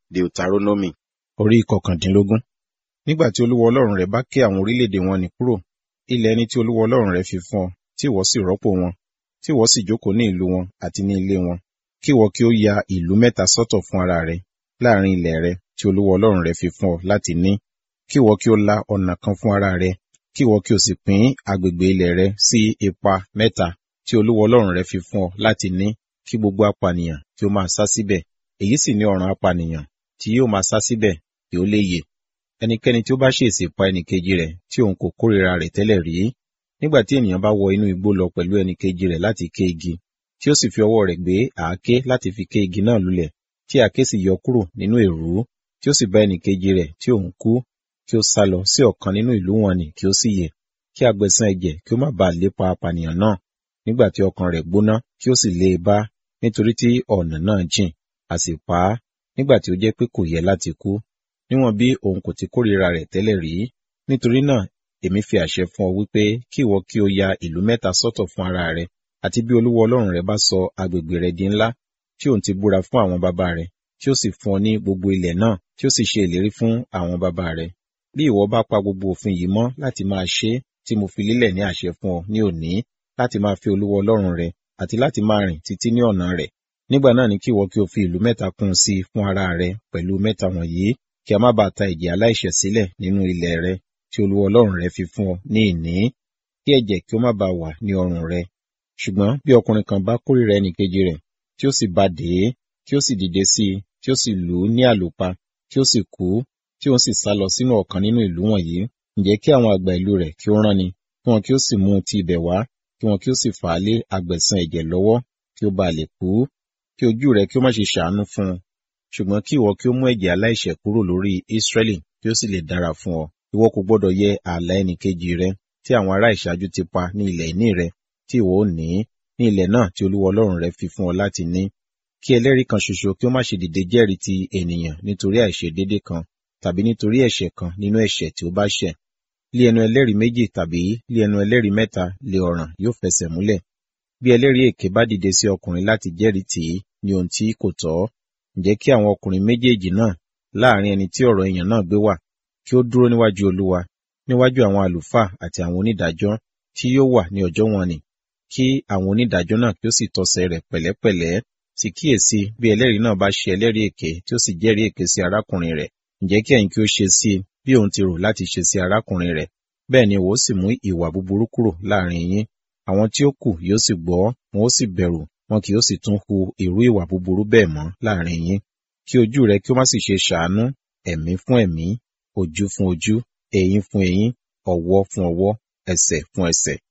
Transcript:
Deuteronomy orí ìkọkàndínlógún. Nígbà tí Olúwa Ọlọ́run rẹ bá ké àwọn orílẹ̀-èdè wọn nì kúrò, ilẹ̀ ẹni tí Olúwa Ọlọ́run rẹ fi fún ọ, tí ìwọ sì rọ́pò wọn, tí ìwọ sì jókòó ní ìlú wọn àti ní ilé wọn, kí ìwọ kí ó ya ìlú mẹ́ta sọ́tọ̀ fún ara rẹ láàrin ilẹ̀ rẹ tí Olúwa Ọlọ́run rẹ fi fún ọ láti ní, kí ìwọ kí ó la ọ̀nà kan fún ara rẹ, kí ìwọ kí o sì pín agbègbè ilẹ̀ rẹ sí ipa mẹ́ta tí Olúwa Ọlọ́run rẹ fi fún ọ láti ní, kí gbogbo apànìyàn kí ó máa sá síbẹ̀. Èyí sì ni ọ̀ràn apànìyàn tí yóò máa sá síbẹ̀ kí ó lè yè. Ẹnikẹ́ni tí ó bá ṣèèṣì pa ẹnìkejì rẹ̀ tí òun kò kórìíra rẹ̀ tẹ́lẹ̀ rí, nígbà tí ènìyàn bá wọ inú igbó lọ pẹ̀lú ẹnìkejì rẹ̀ láti ké igi, tí ó sì fi ọwọ́ rẹ̀ gbé àáké láti fi ké igi náà lulẹ̀, tí àáké sì yọ kúrò nínú èrú, tí ó sì bá ẹnìkejì rẹ̀ tí òun kú, kí ó sálọ sí ọ̀kan nínú ìlú wọn nì kí ó sì yè, kí agbẹ̀san ẹ̀jẹ̀ kí ó má baà lépa apànìyàn náà, nígbà tí ọkàn rẹ̀ gbóná kí ó sì lé e bá, nítorí tí ọ̀nà náà jìn, a sì pa á, nígbà tí ó jẹ́ pé kò yẹ láti kú, níwọ̀n bí òun kò ti kórìíra rẹ̀ tẹ́lẹ̀ rí. Nítorí náà, èmi fi àṣẹ fún ọ wípé kí ìwọ kí o ya ìlú mẹ́ta sọ́tọ̀ fún ara rẹ, àti bí Olúwa Ọlọ́run rẹ bá sọ agbègbè rẹ di ńlá, tí òun ti búra fún àwọn baba rẹ, tí ó sì fún ọ ní gbogbo ilẹ̀ náà, tí ó sì ṣe ìlérí fún àwọn baba rẹ. Bí ìwọ bá pa gbogbo òfin yìí mọ́ láti máa ṣe tí mo fi lélẹ̀ ní àṣẹ fún ọ ní òní, láti máa fi Olúwa Ọlọ́run rẹ, àti láti máa rìn títí ní ọ̀nà rẹ̀. Nígbà náà ni kí ìwọ kí o fi ìlú mẹ́ta kún sí fún ara rẹ pẹ̀lú mẹ́ta wọ̀nyí, kí a má baà ta ẹ̀jẹ̀ aláìṣẹ̀ sílẹ̀ nínú ilẹ̀ rẹ tí Olúwa Ọlọ́run rẹ fi fún ọ ní ìní, kí ẹ̀jẹ̀ kí ó má baà wà ní ọrùn rẹ. Ṣùgbọ́n bí ọkùnrin kan bá kórìíra ẹnìkejì rẹ̀, tí ó sì bá dè é, tí ó sì dìde sí i, tí ó sì lù ú ní àlùpa, tí ó sì kú, tí òun sì sálọ sínú ọ̀kan nínú ìlú wọ̀nyí, ǹjẹ́ kí àwọn àgbà ìlú rẹ̀ kí ó rán ni, kí wọn kí ó sì mú un ti ibẹ̀ wá, kí wọn kí ó sì fà á lé agbẹ̀san ẹ̀jẹ̀ lọ́wọ́, kí ó baà lè kú, kí ojú rẹ kí ó má ṣe ṣàánú fún un. Ṣùgbọ́n kí ìwọ kí ó mú ẹ̀jẹ̀ aláìṣẹ̀ kúrò lórí Ísírẹ́lì kí ó sì lè dára fún ọ. Ìwọ kò gbọdọ̀ yẹ ààlà ẹnìkejì rẹ tí àwọn ará ìṣáájú ti pa ní ilẹ̀ ìní rẹ tí ìwọ ó ní, ní ilẹ̀ náà tí Olúwa Ọlọ́run rẹ fi fún ọ láti ní. Kí ẹlẹ́rìí kan ṣoṣo kí ó má ṣe dìde jẹ́rìí ti ènìyàn nítorí àìṣedéédé kan tàbí nítorí ẹ̀ṣẹ̀ kan nínú ẹ̀ṣẹ̀ tí ó bá ṣẹ̀. Lé ẹnu ẹlẹ́rìí méjì tàbí lé ẹnu ẹlẹ́rìí mẹ́ta lé ọ̀ràn yóò fẹsẹ̀ múlẹ̀. Bí ẹlẹ́rìí èké bá dìde sí ọkùnrin láti jẹ́rìí tì í ní ohun tí kò tọ́, ǹjẹ́ kí àwọn ọkùnrin méjèèjì náà láàrin ẹni tí ọ̀rọ̀ èèyàn náà gbé wà kí ó dúró níwájú Olúwa, níwájú àwọn àlùfáà àti àwọn onídàájọ́ tí yóò wà ní ọjọ́ wọn nì, kí àwọn onídàájọ́ náà kí ó sì tọsẹ̀ rẹ̀ pẹ̀lẹ́pẹ̀lẹ́, sì kíyèsí bí ẹlẹ́rìí náà bá ṣe ẹlẹ́rìí èké tí ó sì jẹ́rìí èké sí arákùnrin rẹ̀, ǹjẹ́ kí ẹ̀yin kí ó ṣe sí i bí òun ti rò láti ṣe sí arákùnrin rẹ̀, bẹ́ẹ̀ ni ìwọ ó sì mú ìwà búburú kúrò láàrin yín. Àwọn tí ó kù yóò sì gbọ́, wọn ó sì bẹ̀rù, wọn kì yóò sì tún hu irú ìwà búburú bẹ́ẹ̀ mọ́ láàrin yín. Kí ojú rẹ kí ó má sì ṣe ṣàánú, ẹ̀mí fún ẹ̀mí, ojú fún ojú, eyín fún eyín, ọwọ́ fún ọwọ́, ẹsẹ̀ fún ẹsẹ̀.